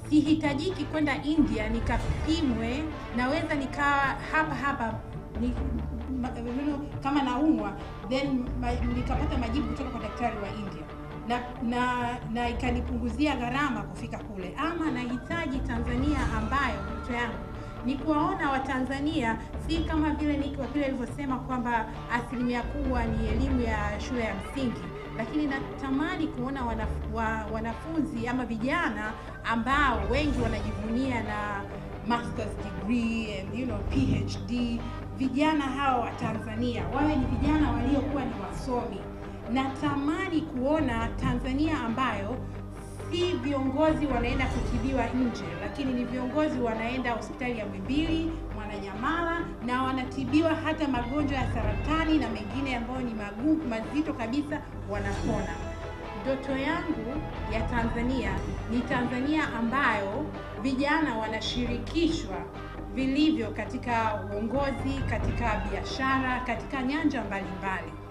sihitajiki kwenda India nikapimwe, naweza nikaa hapa hapa ni, ma, you know, kama naumwa then ma, nikapata majibu kutoka kwa daktari wa India na na, na ikanipunguzia gharama kufika kule, ama nahitaji Tanzania ambayo ndoto yangu ni kuwaona Watanzania si kama vile niko vile ilivyosema kwamba asilimia kubwa ni elimu ya shule ya msingi, lakini natamani kuona wanaf, wa, wanafunzi ama vijana ambao wengi wanajivunia na masters degree and you know PhD. Vijana hawa wa Tanzania wawe ni vijana waliokuwa ni wasomi. Natamani kuona Tanzania ambayo si viongozi wanaenda kutibiwa nje, lakini ni viongozi wanaenda hospitali ya Muhimbili, Mwananyamala na wanatibiwa hata magonjwa ya saratani na mengine ambayo ni magumu mazito kabisa, wanapona. Ndoto yangu ya Tanzania ni Tanzania ambayo vijana wanashirikishwa vilivyo katika uongozi, katika biashara, katika nyanja mbalimbali.